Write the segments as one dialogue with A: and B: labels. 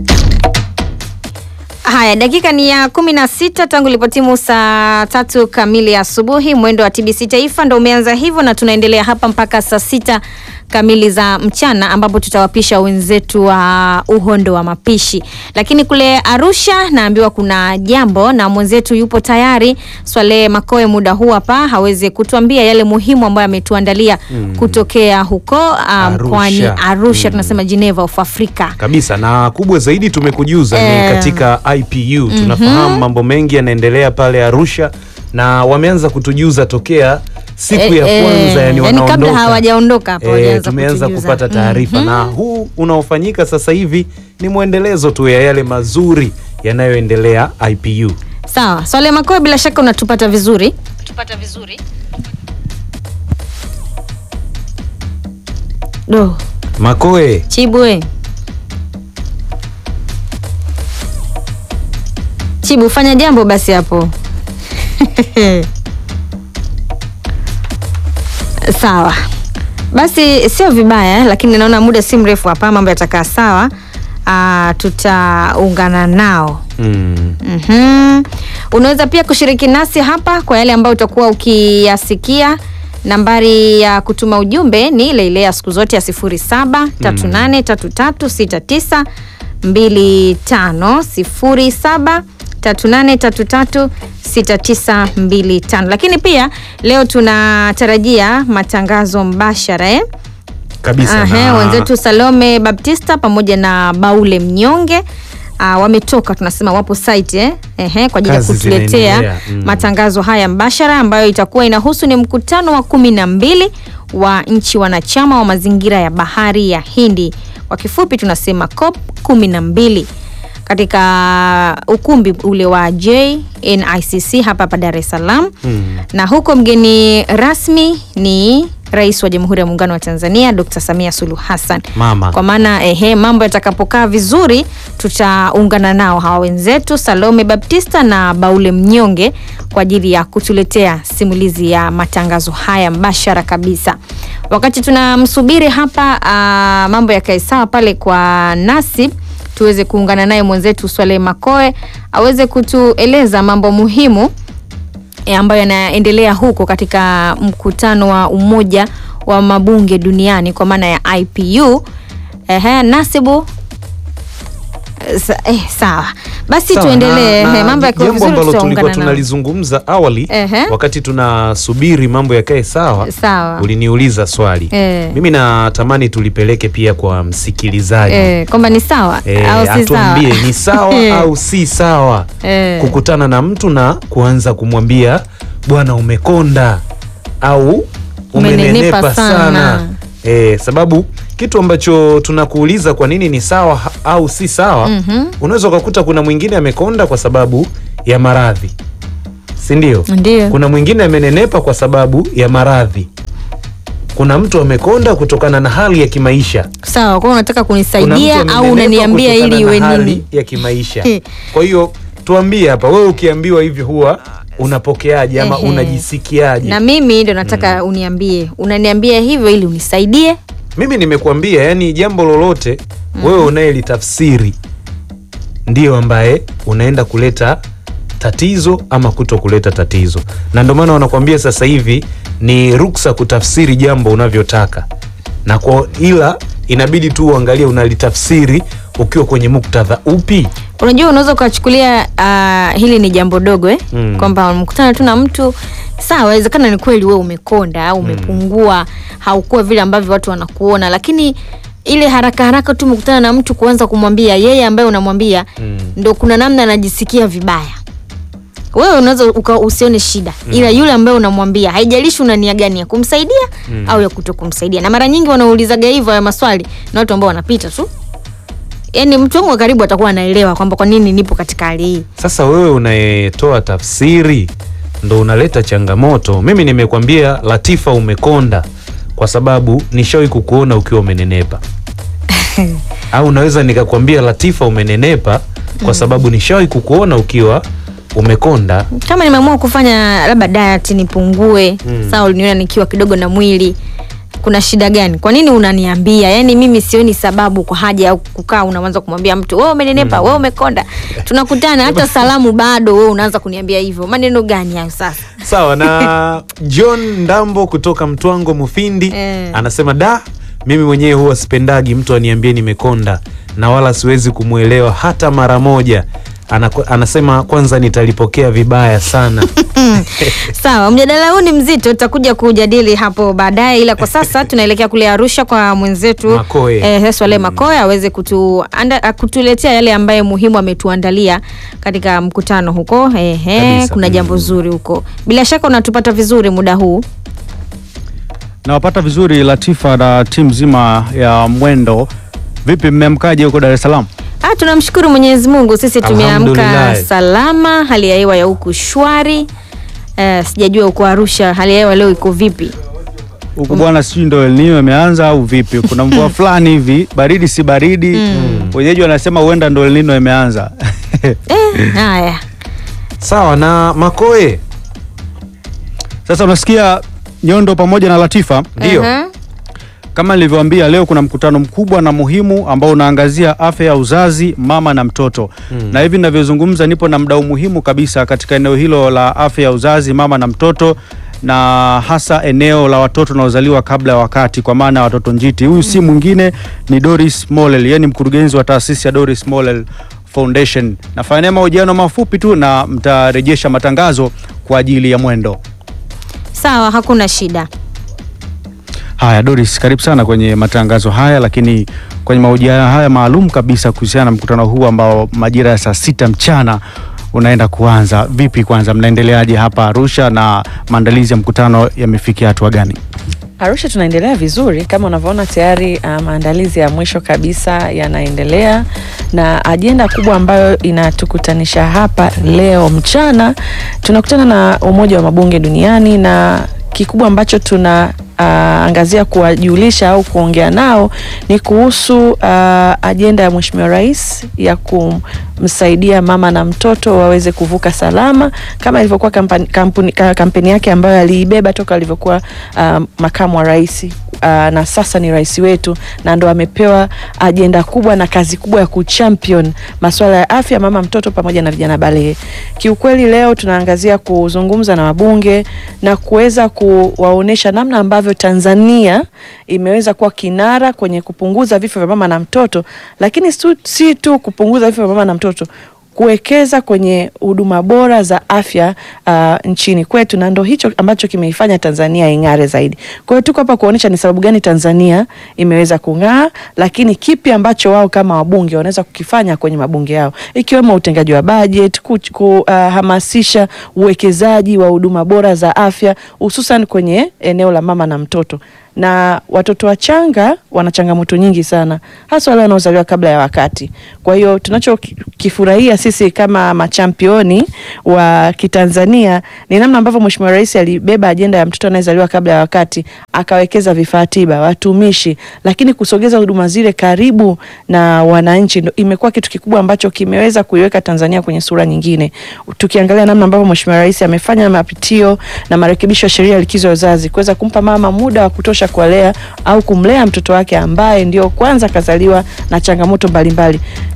A: Haya, dakika ni ya kumi na sita tangu ilipotimu saa tatu kamili asubuhi. Mwendo wa TBC Taifa ndo umeanza hivyo, na tunaendelea hapa mpaka saa sita kamili za mchana, ambapo tutawapisha wenzetu wa uhondo wa mapishi. Lakini kule Arusha naambiwa kuna jambo na mwenzetu yupo tayari, Swale Makoe, muda huu hapa hawezi kutuambia yale muhimu ambayo ametuandalia
B: Mm.
A: kutokea huko ah,
B: Arusha.
A: mkoani Arusha,
B: Mm.
A: tunasema Geneva of Africa.
B: kabisa na kubwa zaidi tumekujuza
A: Eh.
B: ni katika IPU tunafahamu mambo mengi yanaendelea pale Arusha na wameanza kutujuza tokea siku ya
A: Eh,
B: kwanza
A: eh,
B: yani
A: yani kabla
B: wanaondoka
A: hawajaondoka hapo
B: Eh,
A: walianza
B: tumeanza
A: kutujuza.
B: kupata taarifa na huu unaofanyika sasa hivi ni mwendelezo tu ya yale mazuri yanayoendelea IPU
A: Sawa, Swale Makoe, bila shaka unatupata vizuri. Tupata vizuri. Do,
B: Makoe
A: Chibwe. Chibu, fanya jambo basi hapo. Sawa. Basi sio vibaya, lakini naona muda si mrefu hapa mambo yatakaa sawa. Ah, tutaungana nao.
B: mm.
A: Mhm. Unaweza pia kushiriki nasi hapa kwa yale ambayo utakuwa ukiyasikia. Nambari ya kutuma ujumbe ni ile ile ya siku zote ya 07 38336925 07 38336925. Lakini pia leo tunatarajia matangazo mbashara eh?
B: kabisa
A: Ahe,
B: na-
A: wenzetu Salome Baptista pamoja na Baule Mnyonge ah, wametoka tunasema wapo site eh? Ehe, kwa ajili ya
B: Kazi
A: kutuletea
B: zinaendelea, mm.
A: matangazo haya mbashara ambayo itakuwa inahusu ni mkutano wa kumi na mbili wa nchi wanachama wa mazingira ya bahari ya Hindi, kwa kifupi tunasema COP kumi na mbili katika ukumbi ule wa JNICC hapa hapa Dar es Salaam
B: Mm.
A: na huko mgeni rasmi ni Rais wa Jamhuri ya Muungano wa Tanzania Dr. Samia Suluhu Hassan.
B: Mama.
A: Kwa maana ehe, mambo yatakapokaa vizuri, tutaungana nao hawa wenzetu Salome Baptista na Baule Mnyonge kwa ajili ya kutuletea simulizi ya matangazo haya mbashara kabisa. Wakati tunamsubiri hapa, ah, mambo yakae sawa pale kwa Nasib, tuweze kuungana naye mwenzetu Swale Makoe aweze kutueleza mambo muhimu e, ambayo yanaendelea huko katika mkutano wa Umoja wa Mabunge Duniani kwa maana ya IPU. Ehe, Nasibu eh, sa, eh, sawa basi
B: Sawa,
A: tuendelee.
B: na-
A: Ehe,
B: na
A: mambo yakiwa
B: jambo
A: vizuri
B: ambalo tulikuwa
A: tutaungana nao.
B: tunalizungumza awali
A: Ehe.
B: wakati tunasubiri mambo yakae sawa
A: Sawa.
B: uliniuliza swali
A: Eh.
B: mimi natamani tulipeleke pia kwa msikilizaji
A: Eh, kwamba ni sawa
B: Eh,
A: au si sawa?
B: atuambie ni sawa au si sawa
A: Eh.
B: kukutana na mtu na kuanza kumwambia bwana umekonda au
A: Umenenepa
B: umenenepa
A: sana.
B: sana, Eh, sababu kitu ambacho tunakuuliza kwa nini ni sawa ha- au si sawa
A: Mhm.
B: unaweza ukakuta kuna mwingine amekonda kwa sababu ya maradhi si ndio
A: Ndio.
B: kuna mwingine amenenepa kwa sababu ya maradhi kuna mtu amekonda kutokana na hali ya kimaisha
A: Sawa, kwa hiyo unataka
B: kuna mtu
A: kunisaidia au
B: amenenepa
A: unaniambia
B: kutokana
A: ili
B: na
A: iwe
B: hali
A: nini?
B: ya kimaisha kwa hiyo tuambie hapa wewe ukiambiwa hivyo huwa unapokeaje ama
A: Ehe.
B: unajisikiaje
A: Na mimi ndo nataka uniambie, unaniambia hivyo ili unisaidie.
B: mimi nimekuambia yani jambo lolote wewe unayelitafsiri ndio ambaye unaenda kuleta tatizo ama kuto kuleta tatizo na ndio maana wanakuambia sasa hivi ni ruksa kutafsiri jambo unavyotaka na kwa ila inabidi tu uangalie unalitafsiri ukiwa kwenye muktadha upi
A: Unajua, unaweza ukachukulia ah, hili ni jambo dogo eh?
B: Mm.
A: kwamba mkutana tu na mtu sawa, inawezekana ni kweli wewe umekonda au umepungua, haukuwa vile ambavyo watu wanakuona, lakini ile haraka haraka tu mkutana na mtu kuanza kumwambia yeye ambaye unamwambia
B: Mm.
A: ndo kuna namna anajisikia vibaya. Wewe unaweza uka usione shida ila yule ambaye unamwambia, haijalishi una nia gani ya kumsaidia au ya kuto kumsaidia. Na mara nyingi wanaulizaga hivyo ya maswali na watu ambao wanapita tu, yaani mtu wangu wa karibu atakuwa anaelewa kwamba kwa nini nipo katika hali hii.
B: Sasa wewe unayetoa tafsiri ndo unaleta changamoto. Mimi nimekwambia Latifa, umekonda kwa sababu nishawahi kukuona ukiwa umenenepa, au unaweza nikakwambia Latifa, umenenepa kwa sababu nishawahi kukuona ukiwa umekonda.
A: Kama nimeamua kufanya labda diet nipungue,
B: Mm.
A: sawa, uliniona nikiwa kidogo na mwili kuna shida gani? Kwa nini unaniambia? Yaani mimi sioni sababu kwa haja ya kukaa unaanza kumwambia mtu wewe umenenepa, wewe umekonda. Tunakutana hata salamu bado wewe unaanza kuniambia hivyo. Maneno gani hayo sasa?
B: Sawa na John Ndambo kutoka Mtwango Mufindi
A: Eh.
B: anasema da, mimi mwenyewe huwa sipendagi mtu aniambie nimekonda na wala siwezi kumwelewa hata mara moja. Anako, anasema kwanza nitalipokea vibaya sana.
A: Sawa, mjadala huu ni mzito, tutakuja kujadili hapo baadaye, ila kwa sasa tunaelekea kule Arusha kwa mwenzetu
B: Makoe.
A: eh, Swale Makoe aweze kutu, anda, kutuletea yale ambayo muhimu ametuandalia katika mkutano huko. Ehe,
B: Kabisa.
A: kuna jambo zuri huko. Bila shaka unatupata vizuri muda huu.
C: Nawapata vizuri Latifa na timu nzima ya Mwendo. Vipi, mmeamkaje huko Dar es Salaam?
A: Ah, tunamshukuru Mwenyezi Mungu, sisi tumeamka
B: Alhamdulillah.
A: salama, hali ya hewa ya huku shwari. Eh, sijajua huko Arusha hali ya hewa leo iko vipi?
C: Huko bwana, sijui ndo El Nino imeanza au vipi? Kuna mvua fulani hivi, baridi si baridi. Wenyeji wanasema huenda ndo El Nino imeanza.
A: Eh, haya.
B: Sawa na Makoe,
C: Sasa unasikia Nyondo pamoja na Latifa,
B: ndio
A: Aha.
C: kama nilivyoambia, leo kuna mkutano mkubwa na muhimu ambao unaangazia afya ya uzazi, mama na mtoto na hivi ninavyozungumza, nipo na mdau muhimu kabisa katika eneo hilo la afya ya uzazi, mama na mtoto na hasa eneo la watoto wanaozaliwa kabla ya wakati, kwa maana ya watoto njiti. Huyu si mwingine ni Doris Mollel, yeye ni mkurugenzi wa taasisi ya Doris Mollel Foundation. Nafanya mahojiano mafupi tu na mtarejesha matangazo kwa ajili ya Mwendo.
A: Sawa, hakuna shida.
C: Haya, Doris, karibu sana kwenye matangazo haya, lakini kwenye mahojiano haya maalum kabisa kuhusiana na mkutano huu ambao majira ya saa sita mchana unaenda kuanza. Vipi, kwanza mnaendeleaje hapa Arusha na maandalizi ya mkutano yamefikia hatua gani?
D: Arusha tunaendelea vizuri kama unavyoona tayari uh, maandalizi ya mwisho kabisa yanaendelea, na ajenda kubwa ambayo inatukutanisha hapa leo mchana, tunakutana na Umoja wa Mabunge Duniani na kikubwa ambacho tuna uh, angazia kuwajulisha au kuongea nao ni kuhusu uh, ajenda ya Mheshimiwa Rais ya kumsaidia mama na mtoto waweze kuvuka salama kama ilivyokuwa kampani, kampuni, ka- kampeni yake ambayo aliibeba toka alivyokuwa uh, makamu wa rais uh, na sasa ni rais wetu, na ndo amepewa ajenda kubwa na kazi kubwa ya kuchampion masuala ya afya mama mtoto pamoja na vijana balehe. Kiukweli leo tunaangazia kuzungumza na wabunge na kuweza kuwaonesha namna ambavyo Tanzania imeweza kuwa kinara kwenye kupunguza vifo vya mama na mtoto, lakini si- si tu kupunguza vifo vya mama na mtoto kuwekeza kwenye huduma bora za afya uh, nchini kwetu, na ndo hicho ambacho kimeifanya Tanzania ing'are zaidi. Kwa hiyo tuko hapa kuonyesha ni sababu gani Tanzania imeweza kung'aa, lakini kipi ambacho wao kama wabunge wanaweza kukifanya kwenye mabunge yao, ikiwemo utengaji wa bajeti, kuhamasisha uwekezaji wa huduma bora za afya, hususan kwenye eneo la mama na mtoto na watoto wachanga wana changamoto nyingi sana, hasa wale wanaozaliwa kabla ya wakati. Kwa hiyo tunachokifurahia sisi kama machampioni wa Kitanzania ni namna ambavyo Mheshimiwa Rais alibeba ajenda ya mtoto anayezaliwa kabla ya wakati, akawekeza vifaa tiba, watumishi, lakini kusogeza huduma zile karibu na wananchi ndo imekuwa kitu kikubwa ambacho kimeweza kuiweka Tanzania kwenye sura nyingine. Tukiangalia namna ambavyo Mheshimiwa Rais amefanya mapitio na marekebisho ya sheria ya likizo ya uzazi kuweza kumpa mama muda wa kutosha kuwalea au kumlea mtoto wake ambaye ndio kwanza kazaliwa na changamoto mbalimbali.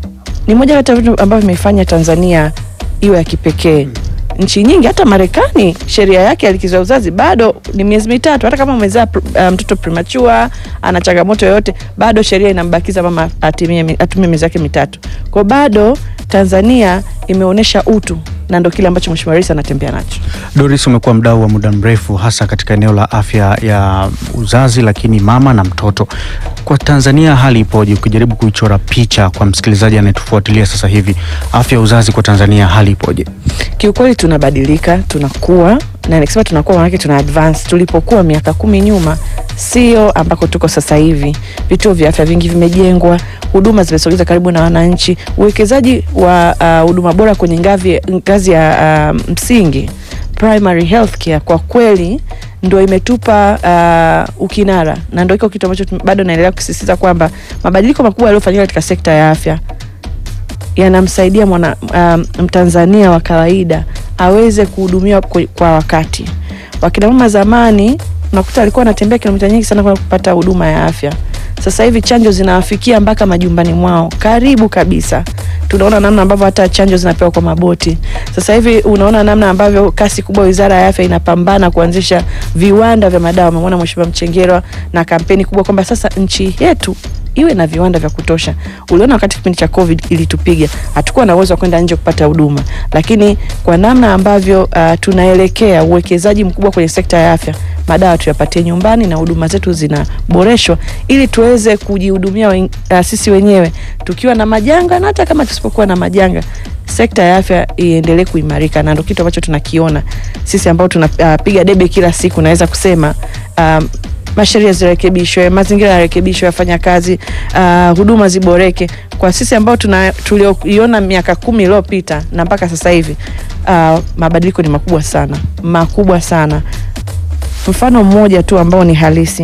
D: Ni moja kati ya vitu ambavyo vimeifanya Tanzania iwe ya kipekee. Nchi nyingi hata Marekani sheria yake ya likizo ya uzazi bado ni miezi mitatu. Hata kama umezaa pr- uh, mtoto premature ana changamoto yoyote, bado sheria inambakiza mama atimie mi- atumie miezi yake mitatu. Kwa hiyo bado Tanzania imeonyesha utu na ndo kile ambacho Mheshimiwa Rais anatembea nacho.
C: Doris, umekuwa mdau wa muda mrefu hasa katika eneo la afya ya uzazi, lakini mama na mtoto. Kwa Tanzania hali ipoje? Ukijaribu kuichora picha kwa msikilizaji anayetufuatilia sasa hivi, afya ya uzazi kwa Tanzania hali ipoje?
D: Kiukweli tunabadilika, tunakuwa na nikisema tunakuwa maanake tuna advance. Tulipokuwa miaka kumi nyuma sio ambako tuko sasa hivi. Vituo vya afya vingi vimejengwa, huduma zimesogezwa karibu na wananchi, uwekezaji wa uh, huduma bora kwenye ngavi, ngazi ya uh, msingi primary health care kwa kweli ndo imetupa uh, ukinara na ndo iko kitu ambacho tu- bado naendelea kusisitiza kwamba mabadiliko makubwa yaliyofanyika katika sekta ya afya yanamsaidia mwana um, Mtanzania wa kawaida aweze kuhudumiwa kwa, kwa wakati. Wakina mama zamani unakuta alikuwa anatembea kilomita nyingi sana kwenda kupata huduma ya afya. Sasa hivi chanjo zinawafikia mpaka majumbani mwao, karibu kabisa. Tunaona namna ambavyo hata chanjo zinapewa kwa maboti. Sasa hivi unaona namna ambavyo kasi kubwa Wizara ya Afya inapambana kuanzisha viwanda vya madawa. Umemwona Mheshimiwa Mchengerwa na kampeni kubwa kwamba sasa nchi yetu iwe na viwanda vya kutosha. Uliona wakati kipindi cha Covid ilitupiga, hatukuwa na uwezo wa kwenda nje kupata huduma, lakini kwa namna ambavyo uh, tunaelekea uwekezaji mkubwa kwenye sekta ya afya, madawa tuyapatie nyumbani na huduma zetu zinaboreshwa ili tuweze kujihudumia wen, uh, sisi wenyewe tukiwa na majanga na hata kama tusipokuwa na majanga sekta ya afya iendelee kuimarika, na ndio kitu ambacho tunakiona sisi ambao tunapiga uh, debe kila siku, naweza kusema um, masheria zirekebishwe, mazingira yarekebishwe, wafanya kazi uh, huduma ziboreke. Kwa sisi ambao tuna tulioiona miaka kumi iliyopita na mpaka sasa hivi uh, mabadiliko ni makubwa sana, makubwa sana. Mfano mmoja tu ambao ni halisi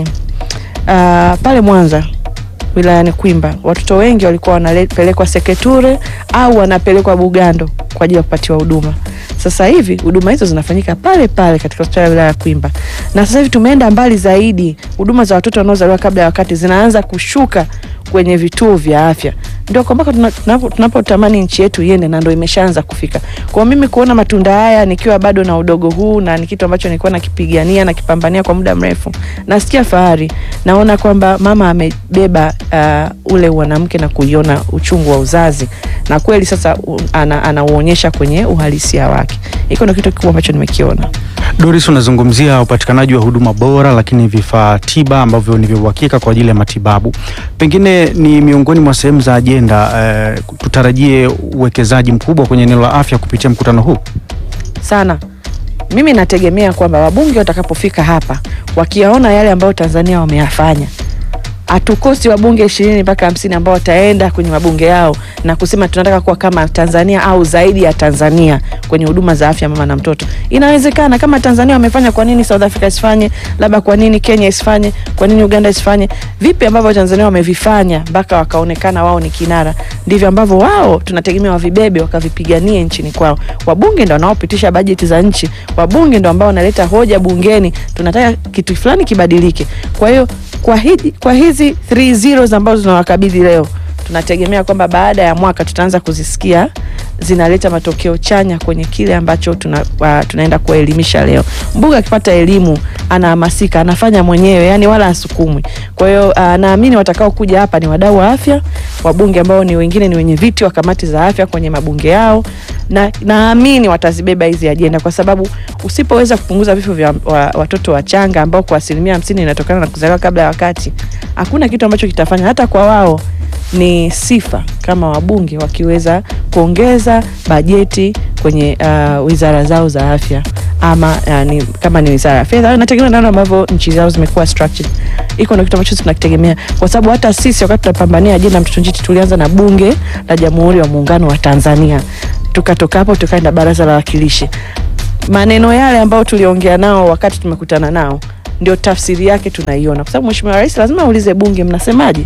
D: uh, pale Mwanza wilayani Kwimba watoto wengi walikuwa wanapelekwa Seketure au wanapelekwa Bugando kwa ajili ya kupatiwa huduma. Sasa hivi huduma hizo zinafanyika pale pale katika hospitali ya wilaya ya Kwimba, na sasa hivi tumeenda mbali zaidi. Huduma za watoto wanaozaliwa kabla ya wakati zinaanza kushuka kwenye vituo vya afya. Ndio kwa mpaka tunapotamani tuna nchi yetu iende, na ndio imeshaanza kufika. Kwa mimi kuona matunda haya nikiwa bado na udogo huu, na ni kitu ambacho nilikuwa nakipigania na kipambania kwa muda mrefu, nasikia fahari. Naona kwamba mama amebeba uh, ule mwanamke na kuiona uchungu wa uzazi, na kweli sasa anauonyesha ana kwenye uhalisia wake. Hiko ndio kitu kikubwa ambacho nimekiona.
C: Doris, unazungumzia upatikanaji wa huduma bora, lakini vifaa tiba ambavyo ni vya uhakika kwa ajili ya matibabu. Pengine ni miongoni mwa sehemu za ajenda eh, tutarajie uwekezaji mkubwa kwenye eneo la afya kupitia mkutano huu
D: sana. Mimi nategemea kwamba wabunge watakapofika hapa wakiyaona yale ambayo Tanzania wameyafanya hatukosi wabunge ishirini mpaka hamsini ambao wataenda kwenye mabunge yao na kusema tunataka kuwa kama Tanzania au zaidi ya Tanzania kwenye huduma za afya mama na mtoto. Inawezekana kama Tanzania wamefanya, kwa nini South Africa isifanye? Labda kwa nini Kenya isifanye? Kwa nini Uganda isifanye? Vipi ambavyo Tanzania wamevifanya mpaka wakaonekana wao ni kinara, ndivyo ambavyo wao tunategemea wavibebe wakavipiganie nchini kwao. Wabunge ndio wanaopitisha bajeti za nchi, wabunge ndio ambao wanaleta hoja bungeni, tunataka kitu fulani kibadilike. Kwa hiyo kwa, hidi, kwa hizi 3 zeros ambazo tunawakabidhi leo tunategemea kwamba baada ya mwaka tutaanza kuzisikia zinaleta matokeo chanya kwenye kile ambacho tuna, uh, tunaenda kuwaelimisha leo. Mbunge akipata elimu anahamasika, anafanya mwenyewe, yani wala asukumwi. Kwa hiyo uh, naamini watakao kuja hapa ni wadau wa afya, wabunge ambao ni wengine ni wenye viti wa kamati za afya kwenye mabunge yao, na naamini watazibeba hizi ajenda, kwa sababu usipoweza kupunguza vifo vya wa, watoto wachanga ambao kwa asilimia hamsini inatokana na kuzaliwa kabla ya wakati, hakuna kitu ambacho kitafanya hata kwa wao ni sifa kama wabunge wakiweza kuongeza bajeti kwenye uh, wizara zao za afya ama uh, ni, kama ni wizara ya fedha, nategemea namna ambavyo nchi zao zimekuwa structured. Iko na kitu ambacho tunakitegemea, kwa sababu hata sisi wakati tunapambania ajenda mtoto njiti tulianza na bunge la Jamhuri ya Muungano wa Tanzania, tukatoka hapo tukaenda baraza la wawakilishi. Maneno yale ambayo tuliongea nao wakati tumekutana nao ndio tafsiri yake tunaiona, kwa sababu Mheshimiwa Rais lazima aulize bunge, mnasemaje?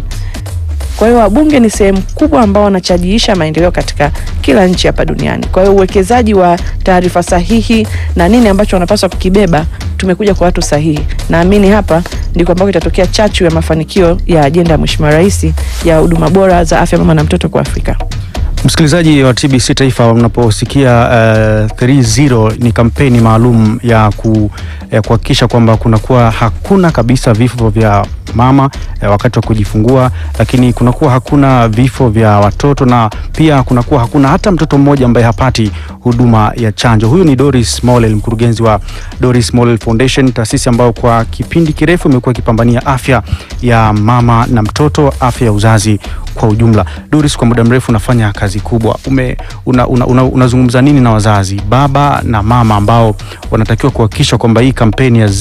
D: Kwa hiyo wabunge ni sehemu kubwa ambao wanachajiisha maendeleo katika kila nchi hapa duniani. Kwa hiyo uwekezaji wa taarifa sahihi na nini ambacho wanapaswa kukibeba, tumekuja kwa watu sahihi. Naamini hapa ndiko ambako itatokea chachu ya mafanikio ya ajenda ya Mheshimiwa Rais ya huduma bora za afya mama na mtoto kwa Afrika.
C: Msikilizaji wa TBC Taifa, unaposikia uh, 30 ni kampeni maalum ya ku, ya kuhakikisha kwamba kunakuwa hakuna kabisa vifo vya mama eh, wakati wa kujifungua, lakini kunakuwa hakuna vifo vya watoto na pia kunakuwa hakuna hata mtoto mmoja ambaye hapati huduma ya chanjo. Huyu ni Doris Mollel, mkurugenzi wa Doris Mollel Foundation, taasisi ambayo kwa kipindi kirefu imekuwa ikipambania afya ya mama na mtoto, afya ya uzazi kwa ujumla. Doris, kwa muda mrefu unafanya kazi kubwa. Ume, una, una, una, unazungumza nini na wazazi, baba na mama ambao wanatakiwa kuhakikisha kwamba hii kampeni ya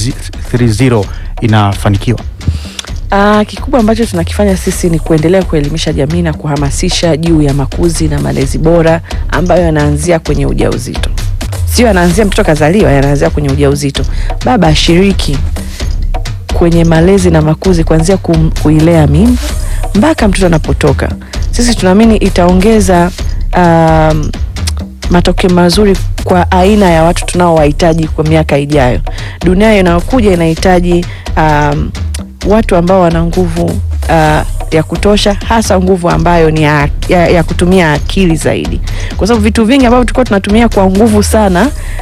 C: 30 inafanikiwa?
D: Uh, kikubwa ambacho tunakifanya sisi ni kuendelea kuelimisha jamii na kuhamasisha juu ya makuzi na malezi bora ambayo yanaanzia kwenye ujauzito. Sio yanaanzia mtoto kazaliwa, yanaanzia kwenye ujauzito. Baba ashiriki kwenye malezi na makuzi kuanzia kum, kuilea mimba mpaka mtoto anapotoka. Sisi tunaamini itaongeza um, matokeo mazuri kwa aina ya watu tunaowahitaji kwa miaka ijayo. Dunia inayokuja inahitaji um, watu ambao wana nguvu uh, ya kutosha, hasa nguvu ambayo ni ya, ya, ya kutumia akili zaidi, kwa sababu vitu vingi ambavyo tulikuwa tunatumia kwa nguvu sana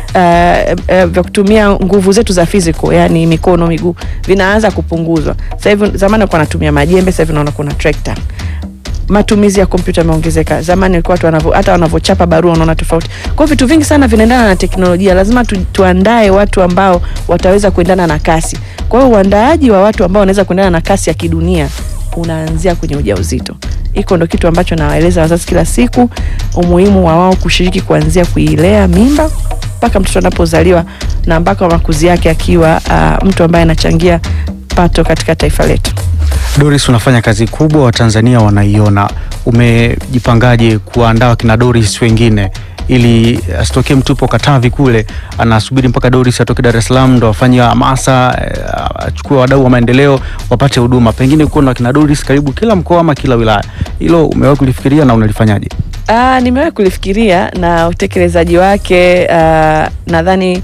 D: uh, uh, vya kutumia nguvu zetu za physical, yani mikono, miguu, vinaanza kupunguzwa. Sasa hivi, zamani walikuwa wanatumia majembe, sasa hivi naona kuna trekta matumizi ya kompyuta yameongezeka. Zamani ilikuwa watu wanavyo, hata wanavyochapa barua unaona tofauti. Kwa hiyo vitu vingi sana vinaendana na teknolojia, lazima tu, tuandae watu ambao wataweza kuendana na kasi. Kwa hiyo uandaaji wa watu ambao wanaweza kuendana na kasi ya kidunia unaanzia kwenye ujauzito. Iko ndo kitu ambacho nawaeleza wazazi kila siku, umuhimu wa wao kushiriki kuanzia kuilea mimba mpaka mtoto anapozaliwa na mpaka makuzi yake akiwa uh, mtu ambaye anachangia pato katika taifa letu.
C: Doris, unafanya kazi kubwa, Watanzania wanaiona. Umejipangaje kuandaa wakina Doris wengine ili asitokee mtu upo Katavi kule anasubiri mpaka Doris atoke Dar es Salaam ndo afanye hamasa, eh, achukue wadau wa maendeleo wapate huduma, pengine kuwa na wakina Doris karibu kila mkoa ama kila wilaya. Hilo umewahi kulifikiria na unalifanyaje?
D: Ah, nimewahi kulifikiria na utekelezaji wake ah, nadhani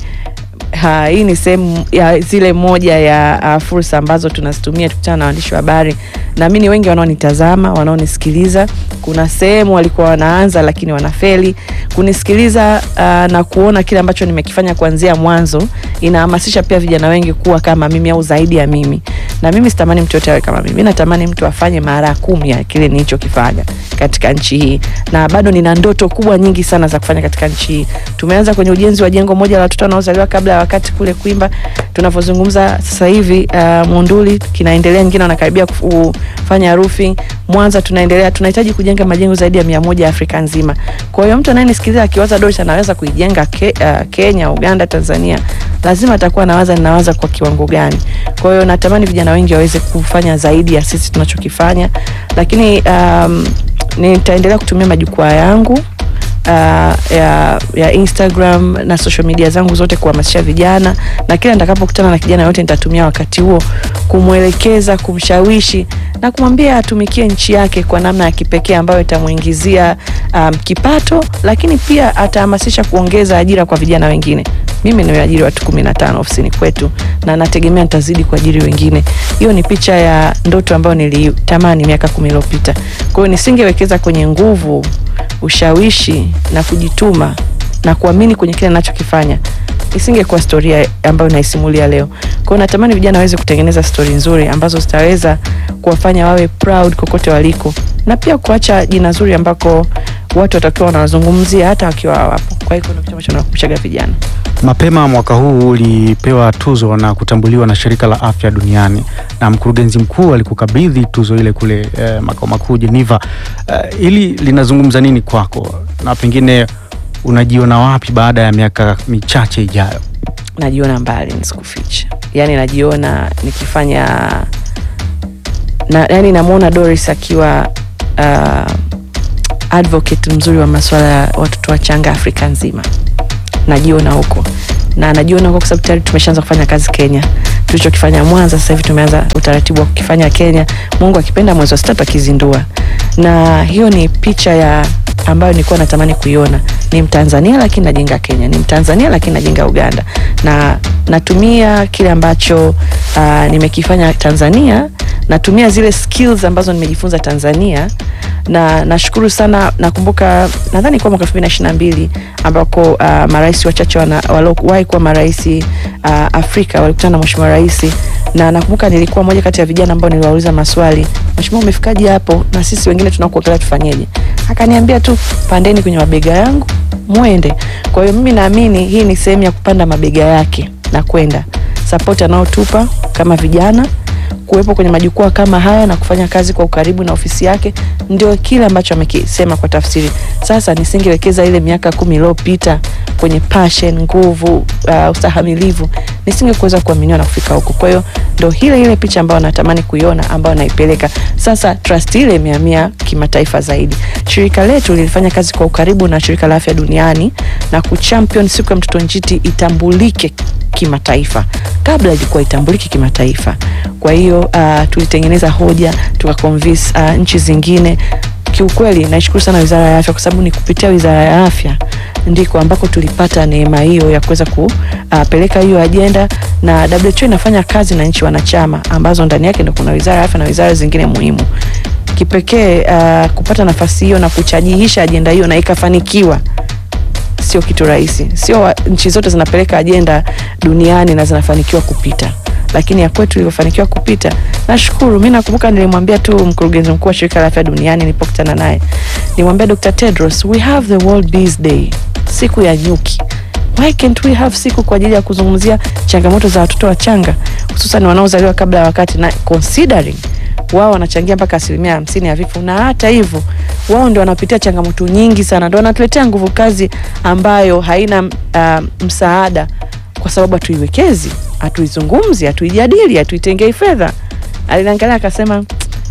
D: ha, hii ni sehemu ya zile moja ya uh, fursa ambazo tunazitumia tukutana na waandishi wa habari. Naamini wengi wanaonitazama, wanaonisikiliza, kuna sehemu walikuwa wanaanza lakini wanafeli kunisikiliza uh, na kuona kile ambacho nimekifanya kuanzia mwanzo. Inahamasisha pia vijana wengi kuwa kama mimi au zaidi ya mimi, na mimi sitamani mtu yote awe kama mimi. Natamani mtu afanye mara kumi ya kile nilichokifanya katika nchi hii, na bado nina ndoto kubwa nyingi sana za kufanya katika nchi hii. Tumeanza kwenye ujenzi wa jengo moja la watoto wanaozaliwa kabla ya wakati kule Kwimba. Tunavyozungumza sasa hivi uh, Monduli kinaendelea, nyingine wanakaribia kufanya roofing. Mwanza tunaendelea, tunahitaji kujenga majengo zaidi ya mia moja Afrika nzima. Kwa hiyo mtu anayenisikiliza akiwaza Doris anaweza kuijenga ke, uh, Kenya, Uganda, Tanzania, lazima atakuwa anawaza ninawaza kwa kiwango gani. Kwa hiyo natamani vijana wengi waweze kufanya zaidi ya sisi tunachokifanya, lakini um, nitaendelea kutumia majukwaa yangu uh, ya, ya Instagram na social media zangu zote kuhamasisha vijana, na kila nitakapokutana na kijana yote nitatumia wakati huo kumwelekeza, kumshawishi na kumwambia atumikie nchi yake kwa namna ya kipekee ambayo itamuingizia um, kipato, lakini pia atahamasisha kuongeza ajira kwa vijana wengine. Mimi nimeajiri watu kumi na tano ofisini kwetu na nategemea nitazidi kuajiri wengine. Hiyo ni picha ya ndoto ambayo nilitamani miaka kumi iliyopita. Kwa hiyo nisingewekeza kwenye nguvu, ushawishi na kujituma na kuamini kwenye kile ninachokifanya isingekuwa storia ambayo naisimulia leo. Kwa hiyo natamani vijana waweze kutengeneza stori nzuri ambazo zitaweza kuwafanya wawe proud kokote waliko, na pia kuacha jina zuri ambako watu watakiwa wanawazungumzia hata wakiwa hawapo. Kwa hiyo kuna kitu ambacho nakumbushaga vijana.
C: Mapema mwaka huu ulipewa tuzo na kutambuliwa na shirika la afya duniani na mkurugenzi mkuu alikukabidhi tuzo ile kule eh, makao makuu Geneva. Eh, hili linazungumza nini kwako na pengine unajiona wapi baada ya miaka michache ijayo?
D: Najiona mbali, nisikufiche, yaani najiona nikifanya na, yani namwona Doris akiwa uh, advocate mzuri wa masuala ya watoto wachanga Afrika nzima. Najiona huko na najiona huko kwa sababu tayari tumeshaanza kufanya kazi Kenya. Tulichokifanya Mwanza, sasa hivi tumeanza utaratibu wa kukifanya Kenya. Mungu akipenda, mwezi wa sita tutakizindua, na hiyo ni picha ya ambayo nilikuwa natamani kuiona. Ni Mtanzania lakini najenga Kenya, ni Mtanzania lakini najenga Uganda, na natumia kile ambacho uh, nimekifanya Tanzania, natumia zile skills ambazo nimejifunza Tanzania na nashukuru sana. Nakumbuka nadhani kwa mwaka elfu mbili na ishirini na mbili ambako uh, marais wachache waliowahi kuwa marais uh, Afrika walikutana na mheshimiwa rais, na nakumbuka nilikuwa moja kati ya vijana ambao niliwauliza maswali, mheshimiwa, umefikaje hapo na sisi wengine tunakuangalia tufanyeje? Akaniambia tu pandeni kwenye mabega yangu mwende. Kwa hiyo mimi naamini hii ni sehemu ya kupanda mabega yake na kwenda sapoti anayotupa kama vijana kuwepo kwenye majukwaa kama haya na kufanya kazi kwa ukaribu na ofisi yake, ndio kile ambacho amekisema kwa tafsiri. Sasa nisingewekeza ile miaka kumi iliyopita kwenye passion, nguvu, uh, ustahamilivu, nisingekuweza kuaminiwa na kufika huko. Kwa hiyo ndo ile ile picha ambayo natamani kuiona, ambayo naipeleka sasa. Trust ile imehamia kimataifa zaidi. Shirika letu lilifanya kazi kwa ukaribu na shirika la afya duniani na kuchampion siku ya mtoto njiti itambulike kimataifa. Kabla ilikuwa itambuliki kimataifa. Kwa hiyo uh, tulitengeneza hoja tukaconvince uh, nchi zingine. Kiukweli naishukuru sana Wizara ya Afya kwa sababu ni kupitia Wizara ya Afya ndiko ambako tulipata neema hiyo ya kuweza kupeleka hiyo ajenda, na WHO inafanya kazi na nchi wanachama ambazo ndani yake ndio kuna wizara ya afya na wizara zingine muhimu. Kipekee uh, kupata nafasi hiyo na kuchajihisha ajenda hiyo na ikafanikiwa sio kitu rahisi. Sio wa- nchi zote zinapeleka ajenda duniani na zinafanikiwa kupita, lakini ya kwetu ilivyofanikiwa kupita, nashukuru. Mi nakumbuka nilimwambia tu mkurugenzi mkuu wa shirika la afya duniani nilipokutana naye, nilimwambia Dr. Tedros, we have the World Bees Day, siku ya nyuki. Why can't we have siku kwa ajili ya kuzungumzia changamoto za watoto wachanga hususan wanaozaliwa kabla ya wakati na considering wao wanachangia mpaka asilimia hamsini ya vifo, na hata hivyo wao ndio wanapitia changamoto nyingi sana, ndio wanatuletea nguvu kazi ambayo haina uh, msaada, kwa sababu hatuiwekezi, hatuizungumzi, hatuijadili, hatuitengei fedha. Aliniangalia akasema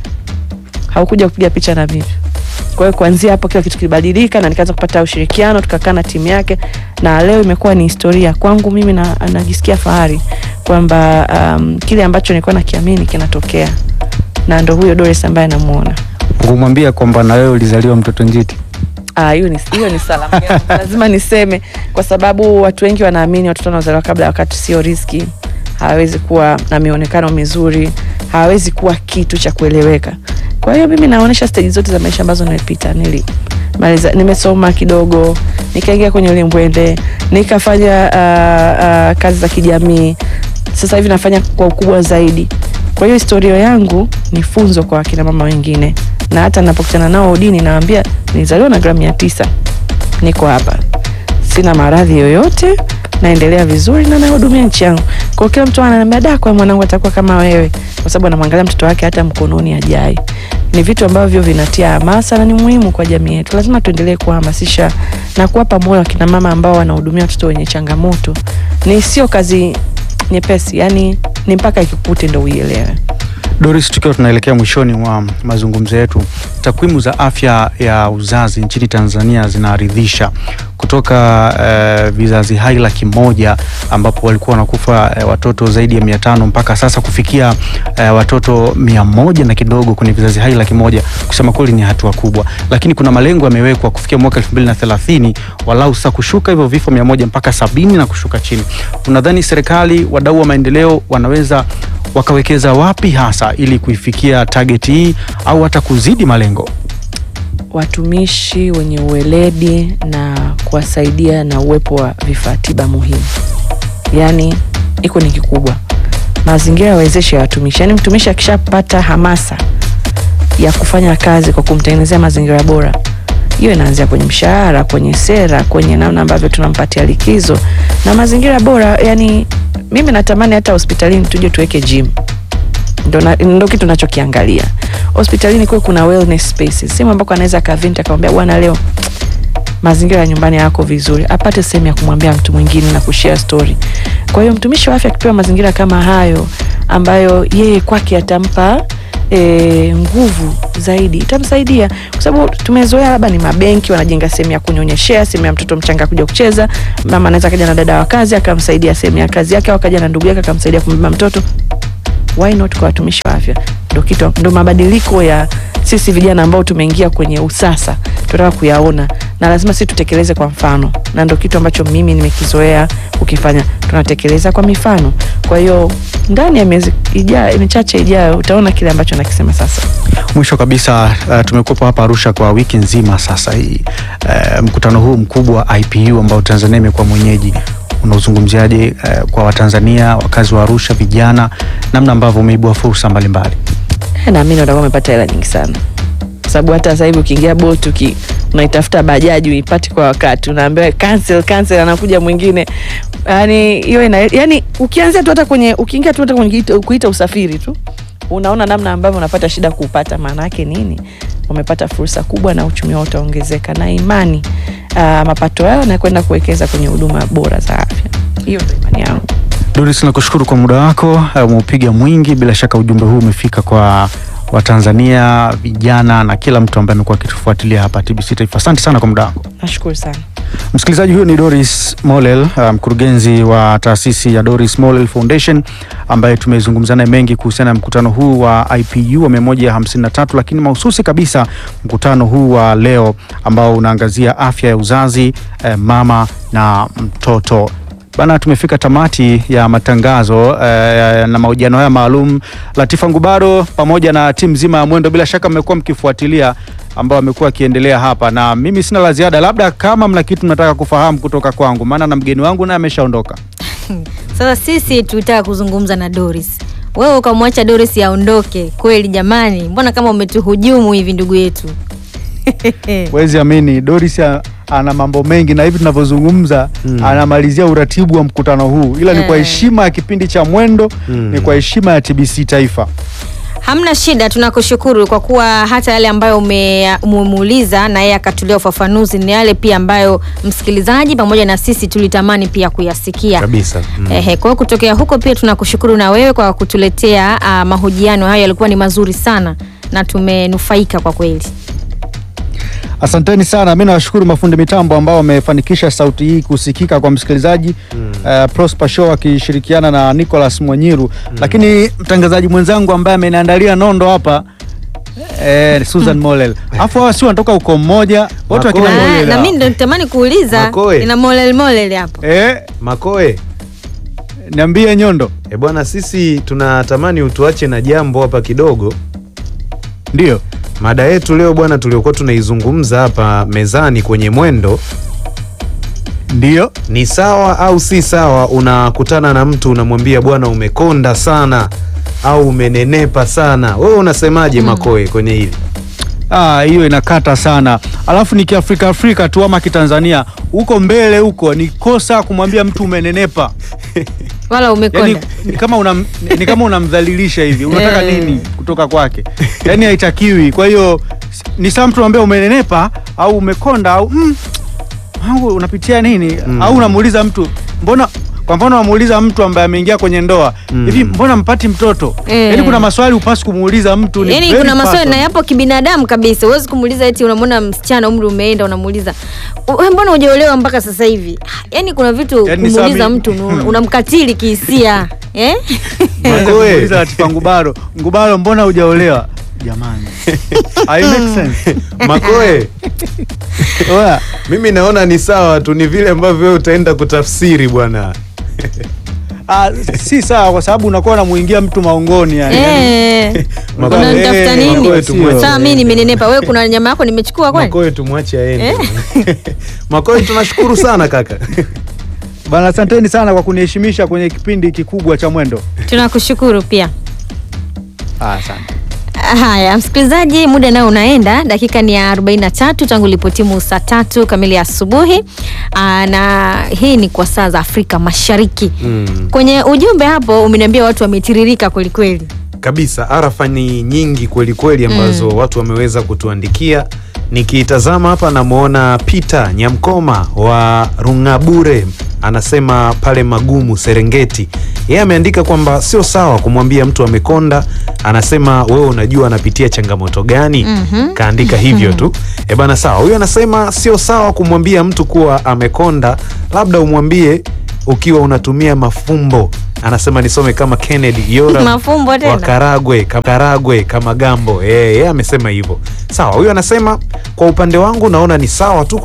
D: haukuja kupiga picha na mimi. Kwa hiyo kuanzia hapo kila kitu kilibadilika na nikaanza kupata ushirikiano, tukakaa na timu yake, na leo imekuwa ni historia kwangu mimi, na najisikia fahari kwamba um, kile ambacho nilikuwa nakiamini kinatokea, na ndo huyo Doris ambaye namuona.
C: Kumwambia kwamba na wewe ulizaliwa mtoto njiti.
D: Ah, hiyo ni hiyo ni salamu yangu. lazima niseme, kwa sababu watu wengi wanaamini watoto wanaozaliwa kabla ya wakati sio riski, hawawezi kuwa na mionekano mizuri, hawawezi kuwa kitu cha kueleweka. Kwa hiyo mimi naonyesha stage zote za maisha ambazo nimepita. Nilimaliza, nimesoma kidogo, nikaingia kwenye ulimbwende, nikafanya uh, uh, kazi za kijamii. Sasa hivi nafanya kwa ukubwa zaidi. Kwa hiyo historia yangu ni funzo kwa akina mama wengine, na hata ninapokutana nao udini nawaambia nilizaliwa na gramu mia tisa, niko hapa, sina maradhi yoyote, naendelea vizuri na nahudumia nchi yangu. Kwa hiyo kila mtu ananiambia da, kwa mwanangu atakuwa kama wewe, kwa sababu anamwangalia mtoto wake hata mkononi ajai. Ni vitu ambavyo vinatia hamasa na ni muhimu kwa jamii yetu. Lazima tuendelee kuhamasisha na kuwapa moyo akina mama ambao wanahudumia watoto wenye changamoto. Ni sio kazi nyepesi, yani ni mpaka ikikute ndo uielewe.
C: Doris, tukiwa tunaelekea mwishoni mwa mazungumzo yetu, takwimu za afya ya uzazi nchini Tanzania zinaridhisha. Kutoka eh, vizazi hai laki moja ambapo walikuwa wanakufa eh, watoto zaidi ya mia tano mpaka sasa kufikia eh, watoto mia moja na kidogo kwenye vizazi hai laki moja kusema kweli ni hatua kubwa, lakini kuna malengo yamewekwa kufikia mwaka elfu mbili na thelathini walau sasa kushuka hivyo vifo mia moja mpaka sabini na kushuka chini. Unadhani serikali, wadau wa maendeleo wanaweza wakawekeza wapi hasa ili kuifikia target hii au hata kuzidi malengo?
D: watumishi wenye uweledi na kuwasaidia na uwepo wa vifaa tiba muhimu. Yaani iko ni kikubwa, mazingira yawezeshe ya watumishi. Yaani mtumishi akishapata hamasa ya kufanya kazi kwa kumtengenezea mazingira bora, hiyo inaanzia kwenye mshahara, kwenye sera, kwenye namna ambavyo tunampatia likizo na mazingira bora. Yani mimi natamani hata hospitalini tuje tuweke gym ndo, na, ndo kitu nachokiangalia hospitalini kuwe kuna wellness spaces, sehemu ambako anaweza akavinta akamwambia bwana, leo mazingira ya nyumbani yako vizuri, apate sehemu ya kumwambia mtu mwingine na kushare story. Kwa hiyo mtumishi wa afya akipewa mazingira kama hayo ambayo yeye kwake atampa e, nguvu zaidi itamsaidia, kwa sababu tumezoea labda ni mabenki wanajenga sehemu ya kunyonyeshea, sehemu ya mtoto mchanga kuja kucheza. Mama anaweza kaja na dada wa kazi akamsaidia sehemu ya kazi yake, au akaja na ndugu yake akamsaidia kumbeba mtoto why not kwa watumishi wa afya? Ndo kitu ndo mabadiliko ya sisi vijana ambao tumeingia kwenye usasa tunataka kuyaona, na lazima sisi tutekeleze kwa mfano, na ndo kitu ambacho mimi nimekizoea kukifanya. Tunatekeleza kwa mifano. Kwa hiyo ndani ya miezi ijayo michache ijayo utaona kile ambacho nakisema sasa.
C: Mwisho kabisa, uh, tumekuwepo hapa Arusha kwa wiki nzima sasa hii, uh, mkutano huu mkubwa wa IPU ambao Tanzania imekuwa mwenyeji unaozungumziaje uh, kwa Watanzania wakazi wa Arusha, vijana, namna ambavyo umeibua fursa mbalimbali?
D: Eh, naamini watakuwa wamepata hela nyingi sana, kwa sababu hata sasa hivi ukiingia Bolt uki unaitafuta bajaji uipati kwa wakati, unaambiwa cancel cancel, anakuja mwingine. Yani hiyo ina yani, ukianzia tu hata kwenye ukiingia tu hata kwenye kuita- kuita usafiri tu unaona namna ambavyo unapata shida kuupata. Maana yake nini? Wamepata fursa kubwa na uchumi wao utaongezeka, na imani uh, mapato yao na kwenda kuwekeza kwenye huduma bora za afya. Hiyo ndio imani yangu.
C: Doris, nakushukuru kwa muda wako, uh, umeupiga mwingi. Bila shaka ujumbe huu umefika kwa Watanzania vijana na kila mtu ambaye amekuwa akitufuatilia hapa TBC Taifa. Asante sana kwa muda wako.
D: Nashukuru sana.
C: Msikilizaji, huyo ni Doris Mollel, uh, mkurugenzi wa taasisi ya Doris Mollel Foundation ambaye tumezungumza naye mengi kuhusiana na mkutano huu wa IPU wa 153 lakini mahususi kabisa mkutano huu wa leo ambao unaangazia afya ya uzazi eh, mama na mtoto. Bana, tumefika tamati ya matangazo eh, na mahojiano haya maalum. Latifa Ngubaro pamoja na timu nzima ya Mwendo, bila shaka mmekuwa mkifuatilia ambao amekuwa akiendelea hapa, na mimi sina la ziada, labda kama mna kitu mnataka kufahamu kutoka kwangu, maana na mgeni wangu naye ameshaondoka.
A: Sasa sisi tulitaka kuzungumza na Doris, wewe ukamwacha Doris aondoke. Kweli jamani, mbona kama umetuhujumu hivi ndugu yetu?
C: Wezi amini, Doris a- ana mambo mengi na hivi tunavyozungumza anamalizia uratibu wa mkutano huu, ila ni kwa
A: Eh.
C: heshima ya kipindi cha Mwendo, ni kwa heshima ya TBC Taifa.
A: Hamna shida, tunakushukuru kwa kuwa hata yale ambayo ume- umemuuliza na yeye akatulia ufafanuzi ni yale pia ambayo msikilizaji pamoja na sisi tulitamani pia kuyasikia
B: kabisa mm.
A: Ehe, kwa hiyo kutokea huko pia tunakushukuru na wewe kwa kutuletea ah, mahojiano hayo, yalikuwa ni mazuri sana na tumenufaika kwa kweli.
C: Asanteni sana. Mi nawashukuru mafundi mitambo ambao wamefanikisha sauti hii kusikika kwa msikilizaji uh, Prosper Show akishirikiana na Nicholas Mwenyiru, lakini mtangazaji mwenzangu ambaye ameniandalia nondo hapa eh, Susan Molel. Afu hawa si wanatoka uko mmoja wote wakina
B: Makoe.
A: Ah,
C: Molel
A: na
C: hawa.
A: mimi ndo nitamani kuuliza
B: Makoe.
A: ina molel molel hapo.
C: eh,
B: Makoe
C: niambie Nyondo.
B: e bwana, sisi tunatamani utuache na jambo hapa kidogo.
C: Ndio
B: Mada yetu leo bwana, tuliokuwa tunaizungumza hapa mezani kwenye Mwendo,
C: ndio
B: ni sawa au si sawa? Unakutana na mtu unamwambia bwana, umekonda sana au umenenepa sana, wewe unasemaje Makoe kwenye hili?
C: Ah, hiyo inakata sana. Alafu ni kiafrika Afrika tu ama kitanzania huko mbele huko ni kosa kumwambia mtu umenenepa.
A: Wala umekonda.
C: yani, ni kama unam, ni kama unamdhalilisha hivi unataka
A: Eh.
C: nini kutoka kwake yani haitakiwi kwa hiyo s- ni saa mtu ambaye umenenepa au umekonda au mm, wangu unapitia nini au unamuuliza mtu mbona kwa mfano unamuuliza mtu ambaye ameingia kwenye ndoa hivi mbona mpati mtoto
A: Eh.
C: yani kuna maswali upasi kumuuliza mtu ni
A: Yaani
C: very
A: kuna maswali na
C: personal.
A: yapo kibinadamu kabisa. Huwezi kumuuliza eti unamwona msichana umri umeenda unamuuliza wewe mbona hujaolewa mpaka sasa hivi? Yaani kuna vitu
C: Yaani
A: kumuuliza
C: Sami-
A: mtu una- unamkatili kihisia. Eh?
C: Unaweza
B: Makoe.
C: kumuuliza Latifa Ngubaro Ngubaro mbona hujaolewa jamani I make sense
B: Makoe,
C: Oya.
B: mimi naona ni sawa tu, ni vile ambavyo wewe utaenda kutafsiri bwana.
C: Ah, si sawa kwa sababu unakuwa unamuingia mtu maongoni yani.
A: Eh.
B: Makoe,
A: Unanitafuta
C: eh,
A: nini?
B: Makoe tumwache
A: Sasa mimi
B: aende.
A: nimenenepa. Wewe kuna nyama yako nimechukua kwani?
B: Makoe tumwache aende. Makoe, tunashukuru sana kaka.
C: Bana, asanteni sana kwa kuniheshimisha kwenye kipindi kikubwa cha Mwendo.
A: Tunakushukuru pia.
C: Ah, asante.
A: Haya, msikilizaji, muda nao unaenda, dakika ni ya 43 tangu lipotimu saa tatu kamili asubuhi. Aa, na hii ni kwa saa za Afrika Mashariki.
B: Mm.
A: Kwenye ujumbe hapo umeniambia watu wametiririka kwelikweli.
B: kabisa arafa ni nyingi kweli kweli ambazo watu wameweza kutuandikia nikitazama hapa namwona Peter Nyamkoma wa Rungabure anasema pale Magumu Serengeti yeye ameandika kwamba sio sawa kumwambia mtu amekonda anasema wewe unajua anapitia changamoto gani kaandika hivyo tu e bana sawa huyo anasema sio sawa kumwambia mtu kuwa amekonda labda umwambie ukiwa unatumia mafumbo anasema nisome kama Kennedy Yora
A: Mafumbo tena?
B: wa Karagwe Ka- Karagwe kama Gambo eh, yeye amesema hivyo. Sawa, huyo anasema kwa upande wangu naona ni sawa tu